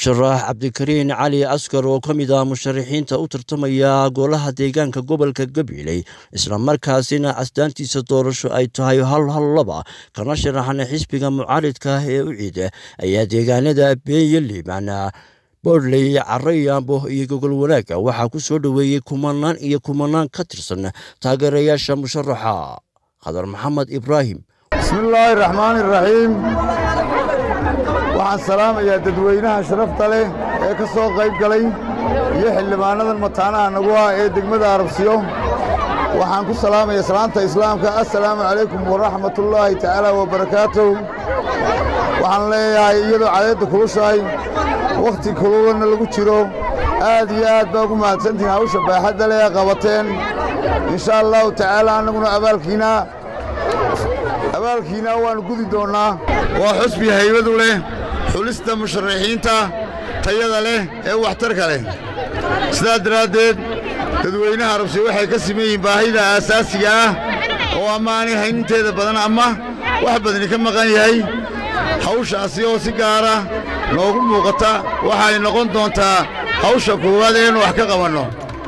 musharax cabdikariin cali askar oo ka mid ah musharaxiinta u tartamaya golaha deegaanka gobolka gabiley islamarkaasina asdaantiisa doorasho ay tahay hal hal laba kana sharaxan xisbiga mucaaridka ah ee u ciida ayaa deegaanada beeye liiban boodley carayaambo iyo gogol wanaaga waxaa ku soo dhoweeyey kumanaan iyo kumanaan ka tirsan taageerayaasha musharaxa khadar maxamed ibraahim bismillaahi raxmaani raxiim waxaan salaamayaa dadweynaha sharafta leh ee ka soo qayb galay iyo xildhibaannadan mataanaha nagu ah ee degmada arabsiyo waxaan ku salaamayaa salaanta islaamka assalaamu calaykum waraxmatullaahi tacaala wabarakaatuh waxaan leeyahay iyadoo cadeedda kulushahay wakhti kululanna lagu jiro aad iyo aad baa ugu mahadsantihiin hawsha baaxadda leh ee qabateen insha allahu tacaala annaguna abaalkiina abaalkiina waannu gudi doonnaa waa xusbi haybadu leh xulista musharaxiinta tayada leh ee waxtarka leh sidaa daraaddeed dadweynaha arabsi waxay ka siman yihiin baahida aasaasiga ah oo ama aanay hayninteeda badan ama wax badani ka maqan yahay hawshaasi oo si gaara noogu muuqata waxay noqon doontaa hawsha koowaad eenu wax ka qabanno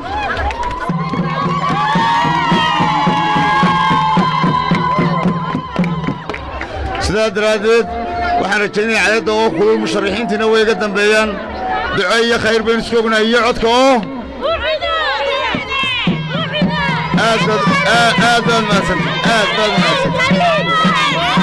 sidaa daraaddeed waxaan rajaynaya cadadda oo kulul musharaxiintiina way iga dambeeyaan duco iyo khayr baynu isku ognahay iyo codka oo aad baad mahadsanta aad baad mahadsanta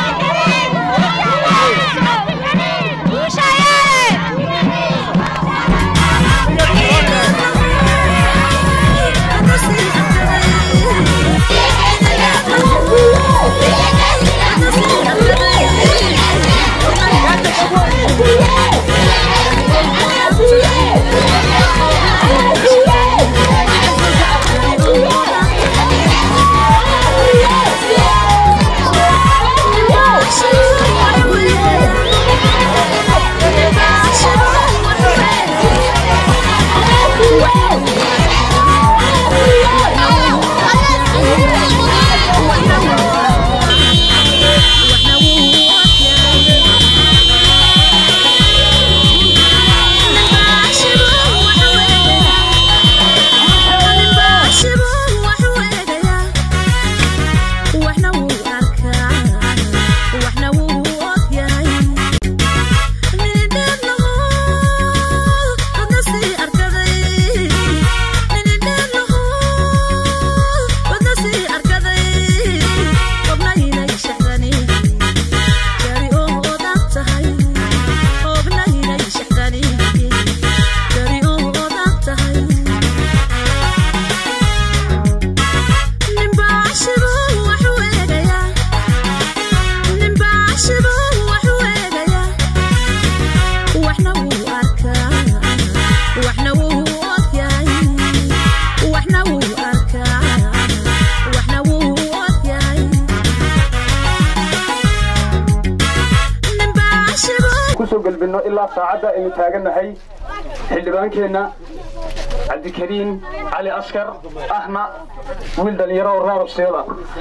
ilaa saacadda aynu taagannahay xildhibaankeenna cabdikariin cali askar ahna wiil dhallinyaro oo raarabseeda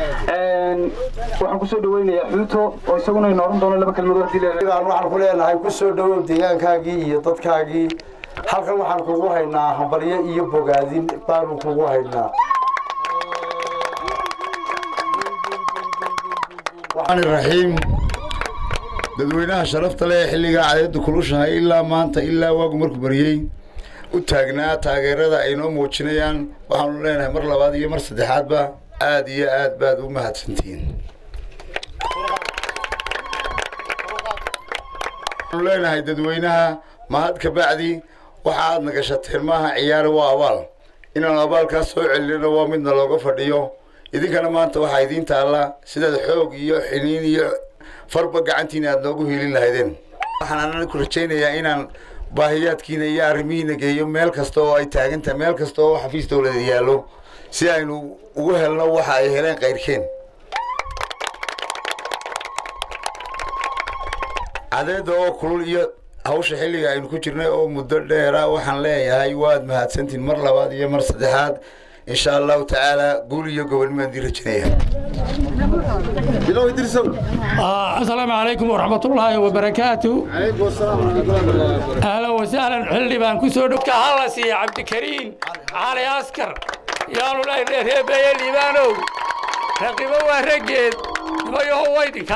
waxaan ku soo dhaweynayaa xuuto oo isaguna inu oran doono laba kelmadood haddii waxaan ku leenahay ku soo dhowow deegaankaagii iyo dadkaagii halkan waxaan kugu haynaa hambalyo iyo bogaadin baanu kugu haynaa raxiim dadweynaha sharafta leh xilligaa cadeedda kulushahay ilaa maanta ilaa waagu markuu baryey u taagnaa taageerada ay noo muujinayaan waxaanu leenahay mar labaad iyo mar saddexaadba aad iyo aad baad u mahadsantihiin waxaanu leenahay dadweynaha mahad ka bacdi waxa aad na gashateen maaha ciyaare waa abaal inaanu abaalkaas soo celinana waa midna looga fadhiyo idinkana maanta waxaa idiin taalla sidaad xoog iyo xiniin iyo farba gacantiina aad noogu hiilin lahaydeen waxaan anana ku rajaynayaa inaan baahiyaadkiina iyo arrimihiina geeyo meel kasta oo ay taagantahay meel kasta oo xafiis dowladeed yaallo si aynu ugu helno waxa ay heleen kayrkeen cadeedda oo kulul iyo hawsha xilliga aynu ku jirnay oo muddo dheera waxaan leeyahay waad mahadsantiin mar labaad iyo mar saddexaad insha allahu tacaala guul iyo gobonnimaan dii rajinaya asalaamu calaykum waraxmatullaahi wabarakaatu ahlan wasahlan xildhi baan ku soo dhowka hala siiya cabdikariin cali askar yaanu lehay reebeeye liibaanow raqibo waa raggeed nimayaho waydinka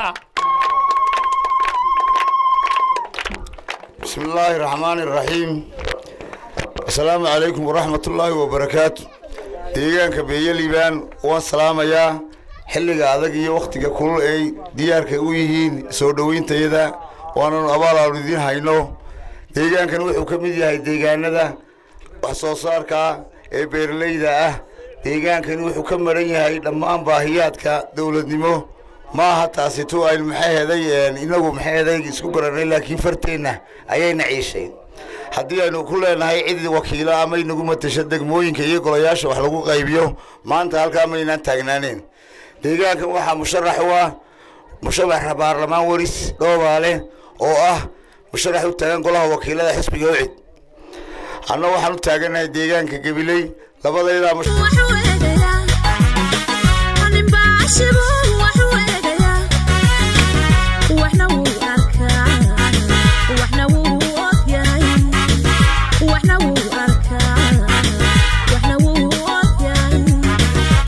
بسم الله الرحمن الرحيم السلام عليكم ورحمة الله وبركاته deegaanka beeyeliibaan waan salaamayaa xilliga adag iyo wakhtiga kulul ay diyaarka u yihiin soo dhowayntayada waananu abaal aanu idiin hayno deegaankan wuxuu ka mid yahay deegaanada wax soo saarka ee beeralayda ah deegaankani wuxuu ka maran yahay dhammaan baahiyaadka dowladnimo ma aha taasi tu aynu maxay heday inagu maxay heday isku garanay laakiin farteenna ayayna ciishay haddii aynu ku leenahay cid wakiilo ama inagu matasho degmooyinka iyo golayaasha wax lagu qaybiyo maanta halkaa maynaan taagnaaneen deegaankan waxaa musharax u ah musharaxa baarlamaan waris dhoobaale oo ah musharax u taagan golaha wakiilada xisbiga ucid anna waxaan u taaganahay deegaanka gabiley labadaydaa wuxuu eegayaa ninbaa shibo